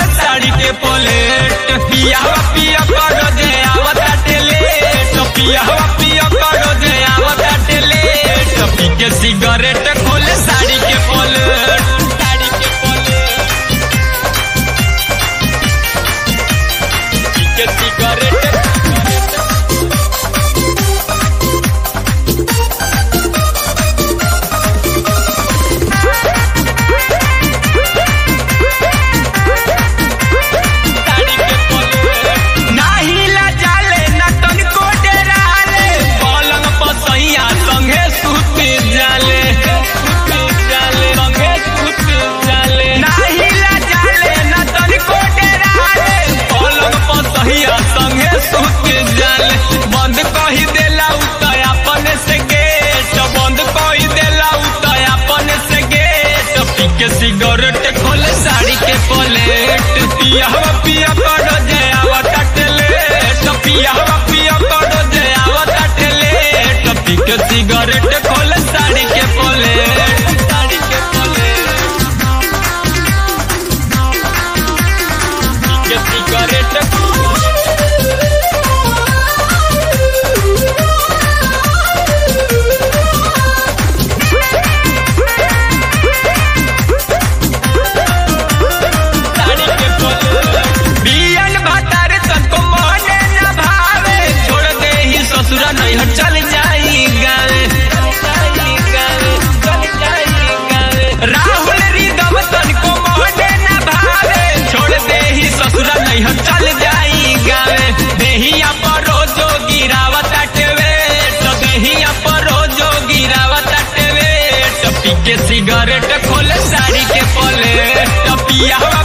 साड़ी के पलेट पिया पिया करो जे आवता टेलेट पिया पिया करो जे आवता टेलेट पी के सिगरेट खोले साड़ी के पलेट साड़ी के पलेट पी के सिगरेट नाही लजाले न तनिको डेराले पलंग पसैया संगे सुति जाले सुति जाले संगे सुति जाले नाही लजाले न तनिको डेराले पलंग पसैया संगे सुति जाले बंद कही देला उतय अपने से गेट बंद कही देला उतय अपने से गेट पी के सिगरेट खोले साड़ी के पलेट पिया पिया करो जे आवता टेलेट पिया पिया करो जे आवता टेलेट पी के सिगरेट खोले साड़ी के पलेट साड़ी के पलेट पी के सिगरेट साड़ी के पलेट बियन भतार तनको मने न भावे छोड़ दे ही ससुरा नहीं चल जाई गावे राहुल रिदम तनको मने न भावे छोड़ दे ही ससुरा नहीं चल जाई गावे देहिया पर रोजो गिरावत टेवे तो देहिया पर रोजो गिरावत टेवे टपी के सिगरेट खोले साड़ी के पले टपिया